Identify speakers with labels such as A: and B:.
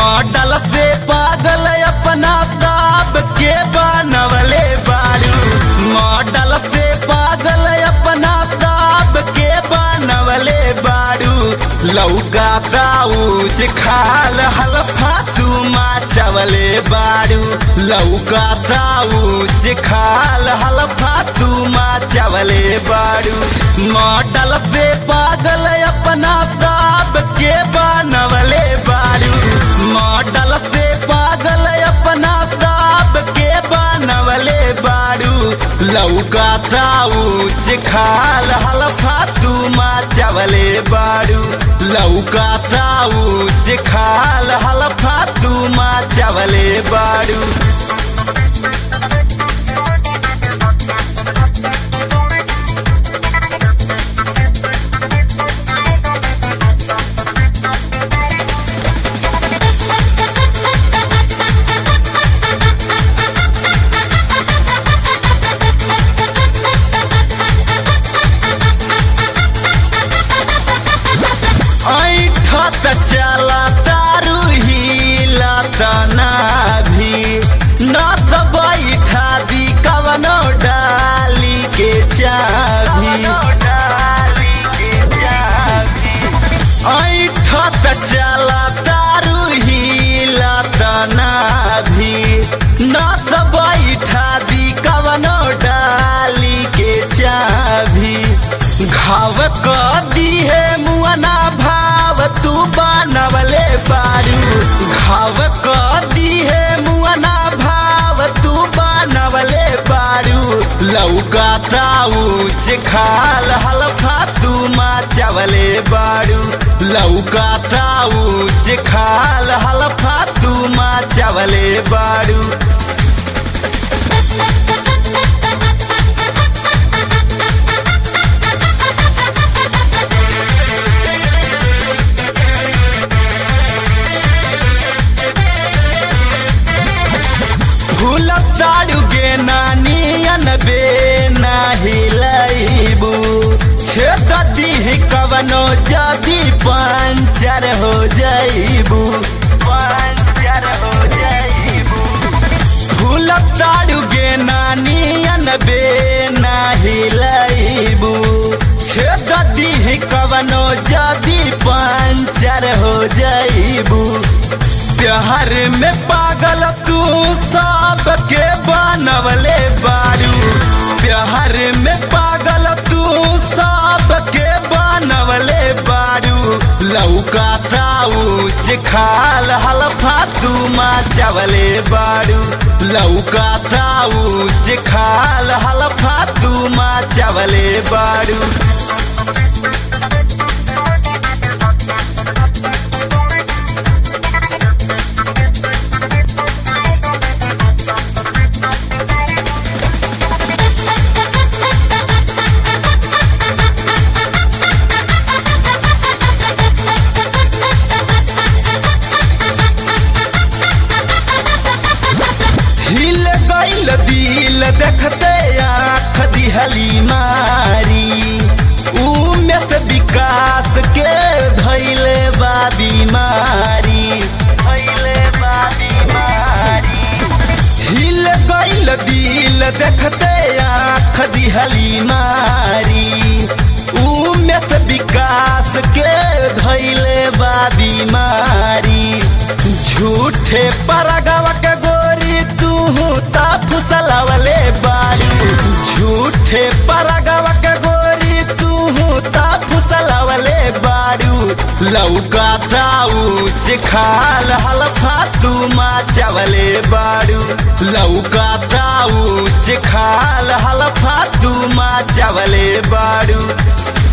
A: model पे पागल अपना ताप के बनवले बारू मॉडल पे पागल अपना ताप के बनवले बारू लौका दाऊज खाल हलफा तू माचवले बारू लौका दाऊज खाल हलफा तू माचवले बारू मॉडल पे पागल अपना ताप के बनवले बारू मॉडल पे पागल अपना ताप के बनवले बारू लौका दाऊज खाल हलफा तू माचवले बारू लौका दाऊज खाल हलफा तू माचवले बारू ऐठत चला तारू हिला तना भी न त बैठा दी कवनो डाली के चाभी ऐठत चला तारू हिला तना भी न त बैठा दी कवनो डाली के चाभी घाव क दी है मुअना भाव तू बनवले बारू घाव क दी है मुअना भाव तू बनवले बारू लौका ताऊज खाल हलफा तू माचवले बारू लौका ताऊज खाल हलफा तू माचवले बारू फूल ताड़ुगे नानियन बे नाही लईबू छेद दीह कवनो जदी पंचर हो जाइबू पंचर हो जाइबू फूल ताड़ुगे नानियन बे नाही लईबू छेद दीह कवनो जदी पंचर हो जाइबू प्यार में पागल तू सब के बनवले बारू प्यार में पागल तू सब के बनवले बारू लौका ताऊज खाल हलफा तू माचवले बारू लौका ताऊज खाल हलफा तू माचवले बारू हिल गईल दिल देखते आँख दिहली मारी उमे से विकास के धैले बा बीमारी धैले बा बीमारी हिल गईल दिल देखते आँख दिहली मारी उमे से विकास के धैले बा बीमारी झूठे परगव के गोरी तू ता फुसलवले बारू झूठे परगव के गोरी तू ता फुसलवले बारू लौका दाऊज खाल हलफा तू माचवले बारू लौका दाऊज खाल हलफा तू माचवले बारू